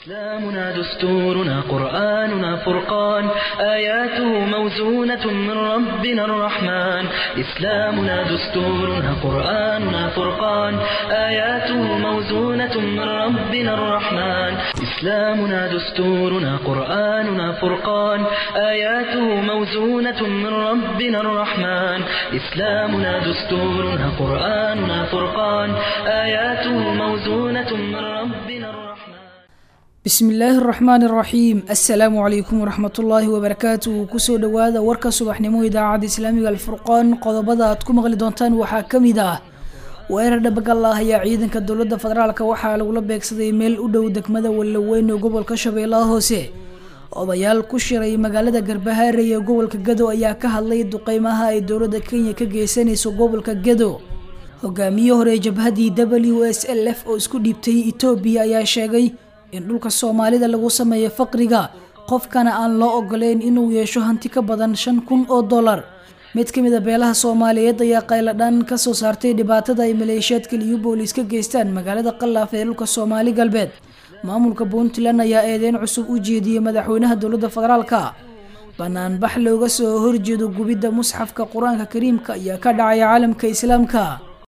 إسلامنا دستورنا قرآننا فرقان آياته موزونة من ربنا الرحمن إسلامنا دستورنا قرآننا فرقان آياته موزونة من ربنا الرحمن إسلامنا دستورنا قرآننا فرقان آياته موزونة من ربنا الرحمن إسلامنا دستورنا قرآننا فرقان آياته موزونة من ربنا الرحمن bismillaahi araxmaani araxiim assalaamu calaykum waraxmatullaahi wabarakaatuhu kusoo dhowaada warka subaxnimo idaacadda islaamiga alfurqaan qodobada aad ku maqli doontaan waxaa ka mid ah weerar dhabagal ah ayaa ciidanka dowladda federaalk waxaa lagula beegsaday meel u dhow degmada wallaweyn ee gobolka shabeellaha hoose odayaal ku shiray magaalada garbahaare ee gobolka gado ayaa ka hadlay duqeymaha ay dowladda kenya ka geysanayso gobolka gado hogaamiye hore jabhadii w s l f oo isku dhiibtay etoobiya ayaa sheegay in dhulka soomaalida lagu sameeyo faqriga qofkana aan loo ogoleyn inuu yeesho hanti ka badan shan kun oo dollar mid ka mid a beelaha soomaaliyeed ayaa qayladhaan kasoo saartay dhibaatada ay maleeshiyaadka liyu boolis ka geystaan magaalada qallaaf ee dhulka soomaali galbeed maamulka puntland ayaa eedeyn cusub u jeediyey madaxweynaha dowladda federaalka banaanbax looga soo horjeedo gubidda musxafka qur-aanka kariimka ayaa ka dhacaya caalamka islaamka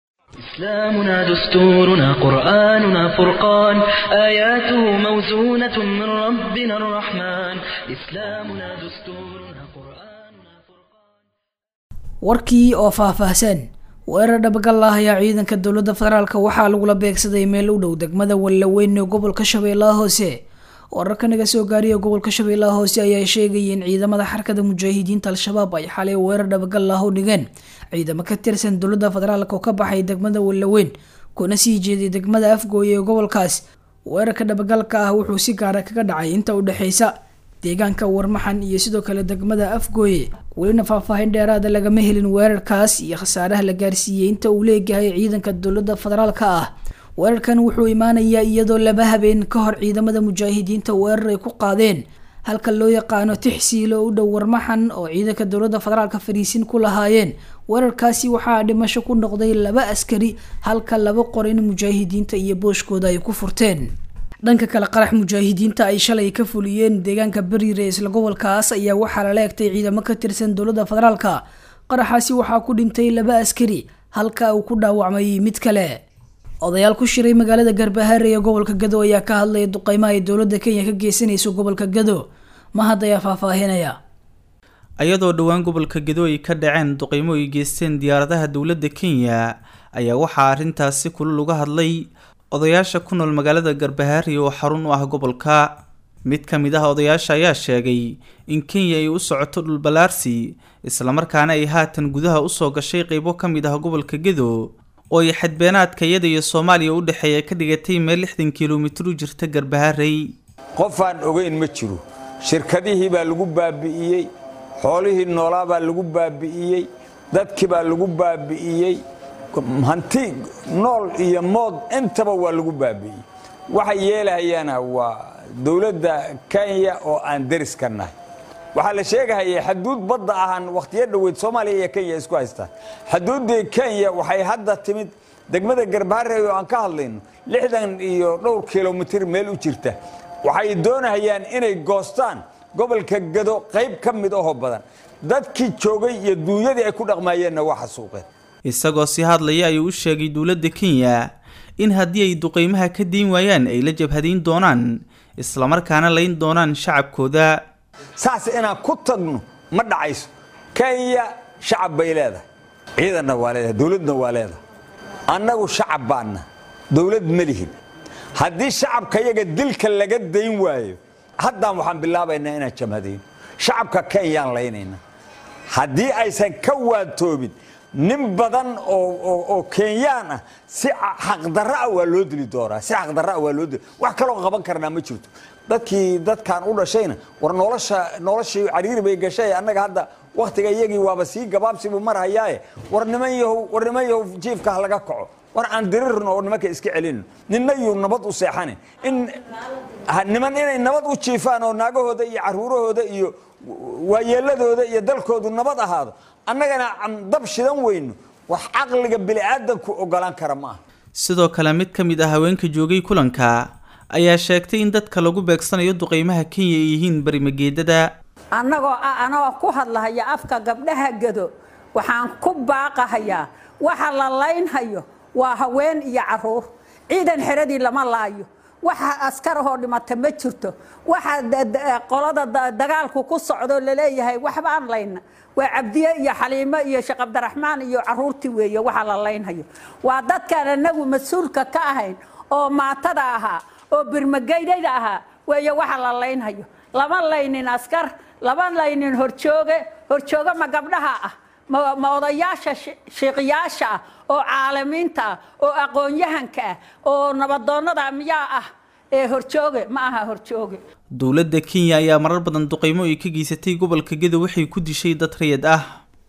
إسلامنا دستورنا قرآننا فرقان آياته موزونة من ربنا الرحمن إسلامنا دستورنا قرآننا فرقان warkii oo faahfaahsan weerar dhabagal ah ayaa ciidanka dowladda federaalk waxaa lagula beegsaday meel u dhow degmada wallaweyn ee gobolka shabeellaha hoose wararka naga soo gaariya gobolka shabeellaha hoose ayaa sheegaya in ciidamada xarkada mujaahidiinta al-shabaab ay xalay weerar dhabagal ah u dhigeen ciidamo ka tirsan dowladda federaalk oo ka baxay degmada wallaweyn kuna sii jeeday degmada afgooye ee gobolkaas weerarka dhabagalka ah wuxuu si gaara kaga dhacay inta u dhexeysa deegaanka warmaxan iyo sidoo kale degmada afgooye welina faahfaahin dheeraada lagama helin weerarkaas iyo khasaaraha la gaarsiiyey inta uu leeyahay ciidanka dowladda federaalka ah weerarkan wuxuu imaanayaa iyadoo laba habeen ka hor ciidamada mujaahidiinta weerar ay ku qaadeen halka loo yaqaano tixsiilo u dhow warmaxan oo ciidanka dowladda federaalka fariisin ku lahaayeen weerarkaasi waxaa dhimasho ku noqday laba askari halka laba qorin mujaahidiinta iyo booshkooda ay ku furteen dhanka kale qarax mujaahidiinta ay shalay ka fuliyeen deegaanka beriire isla gobolkaas ayaa waxaa lala egtay ciidamo ka tirsan dowladda federaalka qaraxaasi waxaa ku dhintay laba askari halka uu ku dhaawacmay mid kale odayaal ku shiray magaalada garbahaare ee gobolka gado ayaa ka hadlaya duqeymaha ay dowladda kenya ka geysanayso gobolka gado mahad ayaa faahfaahinaya ayadoo dhowaan gobolka gado ay ka dhaceen duqeymo ay geysteen diyaaradaha dowladda kenya ayaa waxaa arrintaasi kulul uga hadlay odayaasha ku nool magaalada garbahaari oo xarun u ah gobolka mid ka mid ah odayaasha ayaa sheegay in kenya ay u socoto dhulballaarsi islamarkaana ay haatan gudaha usoo gashay qeybo ka mid ah gobolka gedo oo ay xadbeenaadka iyada iyo soomaaliya u dhexeeya ka dhigatay meel lixdan kilomitir u jirta garbaharey qofaan ogeyn ma jiro shirkadihii baa lagu baabi'iyey xoolihii noolaa baa lagu baabi'iyey dadkii baa lagu baabi'iyey hanti nool iyo mood intaba waa lagu baabi'iyey waxay yeelahayaana waa dowladda kenya oo aan deris ka nahay waxaa la sheegahayay xaduud badda ahaan wakhtiyo dhoweyd soomaaliya iyo kenya isku haystaan xaduuddii kenya waxay hadda timid degmada garbaharey oo aan ka hadlayno lixdan iyo dhowr kilomitir meel u jirta waxay doonahayaan inay goostaan gobolka gado qayb ka mid ahoo badan dadkii joogay iyo duunyadii ay ku dhaqmaayeenna waa xasuuqeen isagoo si hadlaya ayuu u sheegay dowladda kenya in haddii ay duqeymaha ka diin waayaan ay la jabhadayn doonaan islamarkaana layn doonaan shacabkooda saas inaan ku tagno ma dhacayso kenya shacab bay leedahay ciidanna waa leedahay dowladna waa leedahay annagu shacab baanna dowlad ma lihin haddii shacabka yaga dilka laga dayn waayo haddaan waxaan bilaabaynaa inaan jamhadayno shacabka kenyaan laynayna haddii aysan ka waantoobin nin badan oo kenyaan ah si xaqdarraa waa loo dili doonaa si xaqdarraa waa loo dili wax kaloo qaban karnaa ma jirto dadkii dadkan u dhashayna war nolosha noloshii cariiri bay gashay annaga hadda wakhtiga iyagii waaba sii gabaabsibu marhayaaye war niman yahow war niman yahow jiifka ha laga kaco war aan dirirno oo nimanka iska celino ninna yuu nabad u seexanin in niman inay nabad u jiifaan oo naagahooda iyo caruurahooda iyo waayeeladooda iyo dalkoodu nabad ahaado annagana aan dab shidan weyno wax caqliga bini'aadanku ogolaan kara ma aha sidoo kale mid ka mid ah haweenka joogay kulanka ayaa sheegtay in dadka lagu beegsanayo duqeymaha kenya ay yihiin berimageedada annagoo ah anagoo ku hadlahaya afka gabdhaha gado waxaan ku baaqahayaa waxa la laynhayo waa haween iyo caruur ciidan xeradii lama laayo waxa askarahoo dhimata ma jirto waxa qolada dagaalku ku socdo laleeyahay waxbaan layna waa cabdiye iyo xaliimo iyo sheekh cabdiraxmaan iyo caruurtii weeye waxa la laynhayo waa dadkaan anagu mas-uulka ka ahayn oo maatada ahaa oo birmageydada ahaa weeye waxa la laynhayo lama laynin askar lama laynin horjooge horjooge ma gabdhaha ah ma odayaasha shiiqiyaasha ah oo caalamiinta ah oo aqoon-yahanka ah oo nabadoonnada miyaa ah ee horjooge ma aha horjooge dowladda kenya ayaa marar badan duqeymo ay ka geysatay gobolka gedo waxay ku dishay dad rayid ah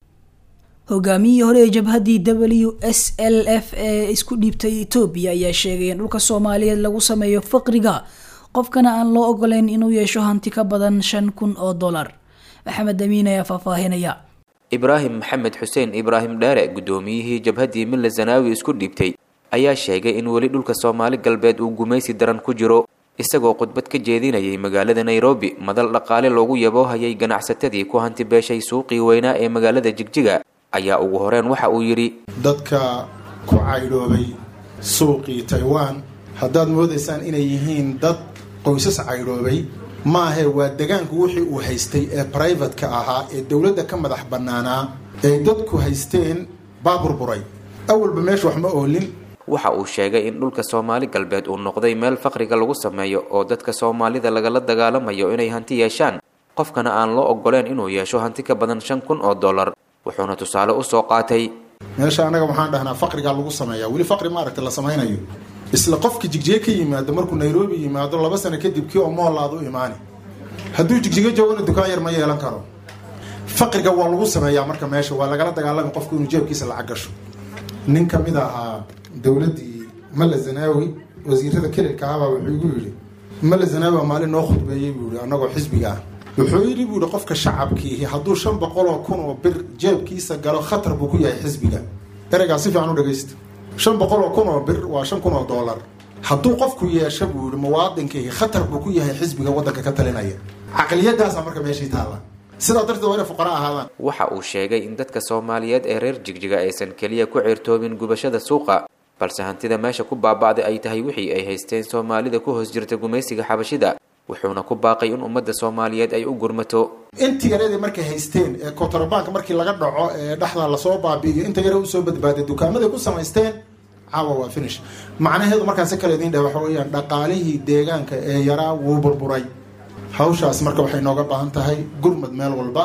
hogaamiyihii hore ee jabhaddii w s l f ee isku dhiibtay etoobiya ayaa sheegay in dhulka soomaaliyeed lagu sameeyo faqriga qofkana aan loo ogoleyn inuu yeesho hanti ka badan shan kun oo dollar maxamed amiin ayaa faahfaahinaya ibraahim maxamed xuseen ibraahim dheere guddoomiyihii jabhaddii mille zanaawi isku dhiibtay ayaa sheegay in weli dhulka soomaali galbeed uu gumaysi daran ku jiro isagoo khudbad ka jeedinayay magaalada nairobi madal dhaqaale loogu yaboohayay ganacsatadii ku hanti beeshay suuqii weynaa ee magaalada jigjiga ayaa ugu horeen waxa uu yidhi dadka ku caydhoobay suuqii taiwan haddaad moodaysaan inay yihiin dad qoysas caydhoobay maahe waa degaanku wixii uu haystay ee brivatka ahaa ee dowladda ka madax bannaanaa ay dadku haysteen baa burburay awalba meesha wax ma oolin waxa uu sheegay in dhulka soomaali galbeed uu noqday meel faqriga lagu sameeyo oo dadka soomaalida lagala dagaalamayo inay hanti yeeshaan qofkana aan loo ogoleen inuu yeesho hanti ka badan shan kun oo dollar wuxuuna tusaale usoo qaatay meesha annaga waxaan dhahnaa faqrigaa lagu sameeyaa weli faqri maaragta la samaynayo isla qofka jigjiga ka yimaado markuu nairobi yimaado laba sano kadib kii oo moolaad u imaani hadduu jigjiga joogana dukaan yar ma yeelan karo faqriga waa lagu sameeyaa marka meesha waa lagala dagaalami qofku inuu jeebkiisa lacag gasho nin ka mid ahaa dowladdii malla zanaawi wasiirada kelilka ahbaa wuxuu igu yidhi malla zanaawi baa maalin noo khudbeeyey buu yihi annagoo xisbiga ah wuxuu yidhi buu yihi qofka shacabkiihi hadduu shan boqol oo kun oo bir jeebkiisa galo khatar buu ku yahay xisbiga ereygaa si fiican u dhagaysta shan boqol oo kun oo bir waa shan kun oo dollar hadduu qofku yeesho buu yihi muwaadinkiihi khatar buu ku yahay xisbiga waddanka ka talinaya caqliyadaasa marka meeshii taalla sidaa darteed waa inay fuqara ahaadaan waxa uu sheegay in dadka soomaaliyeed ee reer jigjiga aysan keliya ku ceertoobin gubashada suuqa balse hantida meesha ku baaba'day ay tahay wixii ay haysteen soomaalida ku hoos jirta gumaysiga xabashida wuxuuna ku baaqay in ummadda soomaaliyeed ay u gurmato intii yareedii markay haysteen ee kontrabank markii laga dhaco ee dhexda lasoo baabi'iyo inta yare usoo badbaaday dukaamaday ku samaysteen caawa waa finish macnaheedu markaan si kale idiin dheh waxa weeyaan dhaqaalihii deegaanka ee yaraa wuu burburay hawshaas marka waxay nooga baahan tahay gurmad meel walba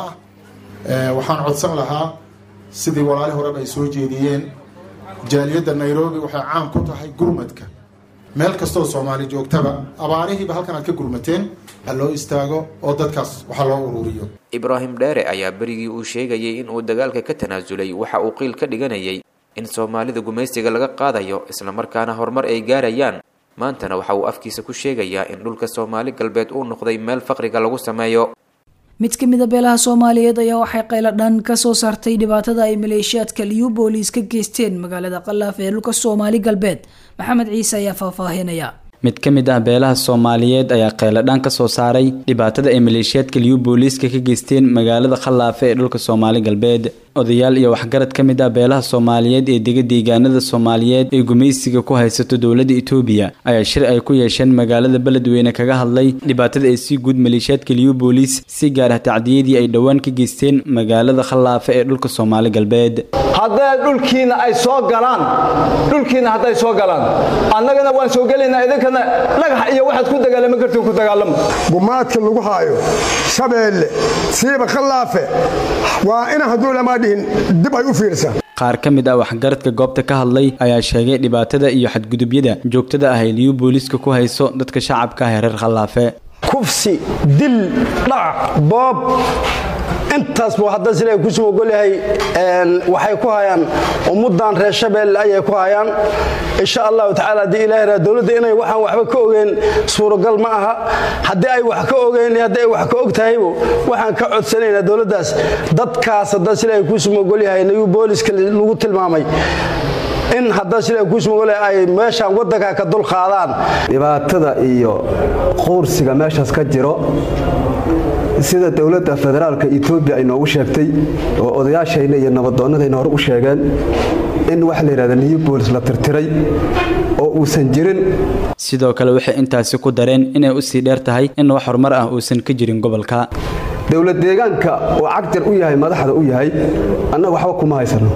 ah waxaan codsan lahaa sidii walaali horeba ay soo jeediyeen jaaliyadda nairobi waxay caan ku tahay gurmadka meel kastoo soomaali joogtaba abaarihiiba halkan aad ka gurmateen ha loo istaago oo dadkaas waxa loo ururiyo ibraahim dheere ayaa berigii uu sheegayay in uu dagaalka ka tanaasulay waxa uu qiil ka dhiganayay in soomaalida gumaysiga laga qaadayo islamarkaana horumar ay gaarayaan maantana waxa uu afkiisa ku sheegayaa in dhulka soomaali galbeed uu noqday meel faqriga lagu sameeyo mid ka mid a beelaha soomaaliyeed ayaa waxay qayladhan ka soo saartay dhibaatada ay maleeshiyaadka liyu booliis ka geysteen magaalada qalaaf ee dhulka soomaali galbeed maxamed ciise ayaa faahfaahinaya mid ka mid ah beelaha soomaaliyeed ayaa qayladhaan ka soo saaray dhibaatada ay maleeshiyaadka liyu booliiska ka geysteen magaalada khallaafe ee dhulka soomaali galbeed odayaal iyo waxgarad ka mid ah beelaha soomaaliyeed ee dega deegaanada soomaaliyeed ee gumaysiga ku haysato dowladda itoobiya ayaa shir ay ku yeesheen magaalada beledweyne kaga hadlay dhibaatada ay sii guud maleeshiyaadka liyu booliis si gaar ah tacdiyadii ay dhowaan ka geysteen magaalada khallaafe ee dhulka soomaali galbeed hadday dhulkiina ay soo galaan dhulkiina hadday soo galaan annagana waan soo gelaynaa idinkana dhagax iyo waxaad ku dagaalama kartiin ku dagaalama gumaadka lagu haayo shabeelle siiba khallaafe waa ina hadduu lamaa dhihin dib ay u fiirsaa qaar ka mid ah waxgaradka goobta ka hadlay ayaa sheegay dhibaatada iyo xadgudubyada joogtada ah ay liyu booliiska ku hayso dadka shacabka ah ee reer khallaafe kufsi dil dhac boob intaas buu hadda sila kusoo ogolyahay waxay ku hayaan ummaddan reer shabeelle ayay ku hayaan insha allahu tacaala haddii ilahi raa dowladda inay waxaan waxba ka ogeen suuragal ma aha haddii ay wax ka ogeen haddii ay wax ka og tahaybu waxaan ka codsanaynaa dowladdaas dadkaas hadda sila kusoo ogolyahay nayu booliska lagu tilmaamay in hadda sila kusmogole ay meeshaan waddanka ka dul qaadaan dhibaatada iyo quursiga meeshaas ka jiro sida dowladda federaalka etoobiya ay noogu sheegtay oo odayaashayna iyo nabadoonnadayna hore u sheegeen in waxa la yidhahda new boolis la tirtiray oo uusan jirin sidoo kale waxay intaasi ku dareen inay u sii dheer tahay in wax horumar ah uusan ka jirin gobolka dowlad deegaanka oo cagjar u yahay madaxda u yahay annaga waxba kuma haysano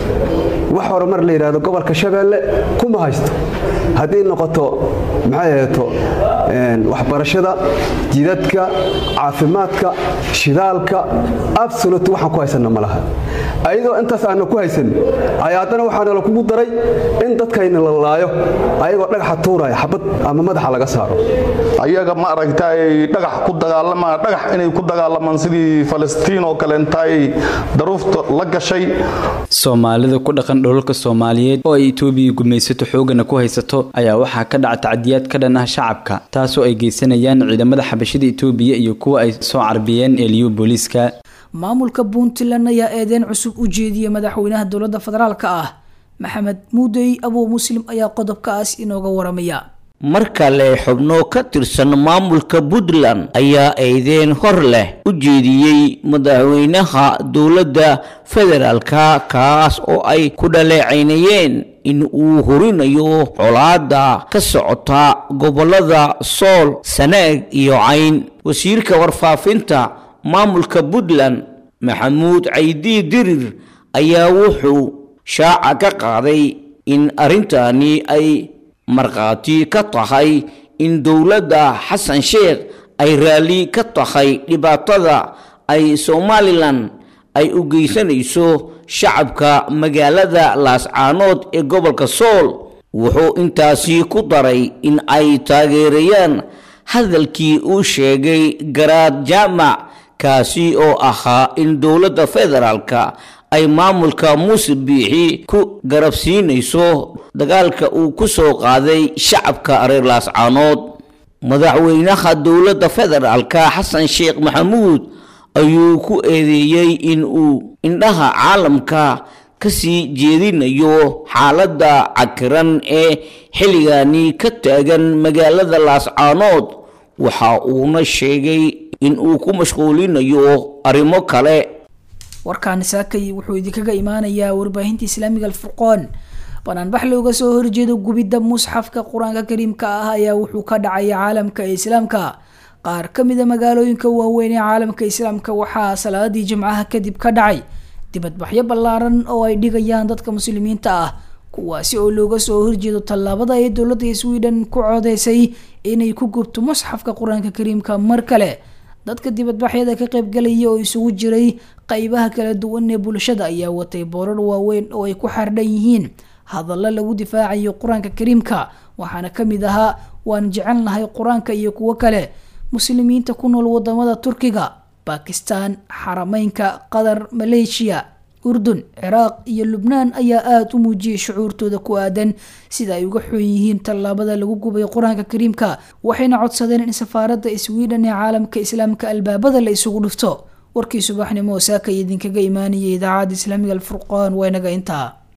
wax horumar la yidhahdo gobolka shabeelle kuma haysto haddii noqoto maxay ahayto waxbarashada jidadka caafimaadka shidaalka absolut waxaan ku haysanna ma laha ayadoo intaas aana ku haysan ayaa haddana waxaana la kugu daray in dadkayna la laayo ayagoo dhagaxa tuuraya xabad ama madaxa laga saaro ayaga ma aragtay dhagax ku dagaalamaa dhagax inay ku dagaalamaan sidii falastiin oo kale intaay daruufta la gashay soomaalida ku dhaqan dholalka soomaaliyeed oo ay etoobiya gumaysato xoogana ku haysato ayaa waxaa ka dhaca tacdiyaad ka dhan ah shacabka taasoo ay geysanayaan ciidamada xabashida etoobiya iyo kuwa ay soo carbiyeen eliyo booliiska maamulka puntland ayaa eedeyn cusub u jeediyay madaxweynaha dowladda federaalka ah maxamed muudey abuu muslim ayaa qodobkaas inooga waramaya mar kale xubno ka tirsan maamulka puntland ayaa eedeyn hor leh u jeediyey madaxweynaha dowladda federaalka kaas oo ay ku dhaleecaynayeen in uu horinayo colaada ka socota gobolada sool sanaag iyo cayn wasiirka warfaafinta maamulka puntland maxamuud caydi dirir ayaa wuxuu shaaca ka qaaday in arrintani ay markhaati ka tahay in dowladda xasan sheekh ay raalli ka tahay dhibaatada ay somalilan ay u geysanayso shacabka magaalada laascaanood ee gobolka sool wuxuu intaasi ku daray in ay taageerayaan hadalkii uu sheegay garaad jaamac kaasi oo ahaa in dowladda federaalka ay maamulka muuse biixi ku garabsiinayso dagaalka uu ku soo qaaday shacabka reer laascaanood madaxweynaha dowladda federaalka xasan sheekh maxamuud ayuu ku eedeeyey in uu indhaha caalamka ka sii jeedinayo xaaladda cakiran ee xilligani ka taagan magaalada laascaanood waxa uuna sheegay in uu ku mashquulinayo arrimo kale warkaani saakay wuxuu idinkaga imaanayaa warbaahinta islaamiga alfurqoon banaanbax looga soo horjeedo gubidda musxafka qur-aanka kariimka ah ayaa wuxuu ka dhacay caalamka islaamka qaar ka mida magaalooyinka waaweyn ee caalamka islaamka waxaa salaadii jimcaha kadib ka dhacay dibadbaxyo ballaaran oo ay dhigayaan dadka muslimiinta ah kuwaasi oo looga soo horjeedo tallaabada ay dowladda sweden ku codeysay inay ku gubto musxafka qur-aanka kariimka mar kale dadka dibadbaxyada ka qaybgalaya oo isugu jiray qeybaha kala duwan ee bulshada ayaa watay boorar waaweyn oo ay ku xardhan yihiin hadallo lagu difaacayo qur-aanka kariimka waxaana ka mid ahaa waan jecelnahay qur-aanka iyo kuwo kale muslimiinta ku nool wadamada turkiga bakistan xarameynka qatar maleeshiya urdun ciraaq iyo lubnaan ayaa aada u muujiyay shucuurtooda ku aadan sida ay uga xun yihiin tallaabada lagu gubay qur-aanka kariimka waxayna codsadeen in safaaradda sweden ee caalamka islaamka albaabada la isugu dhufto warkii subaxnimo saaka idinkaga imaanayay idaacadda islaamiga alfurqaan waa inaga intaa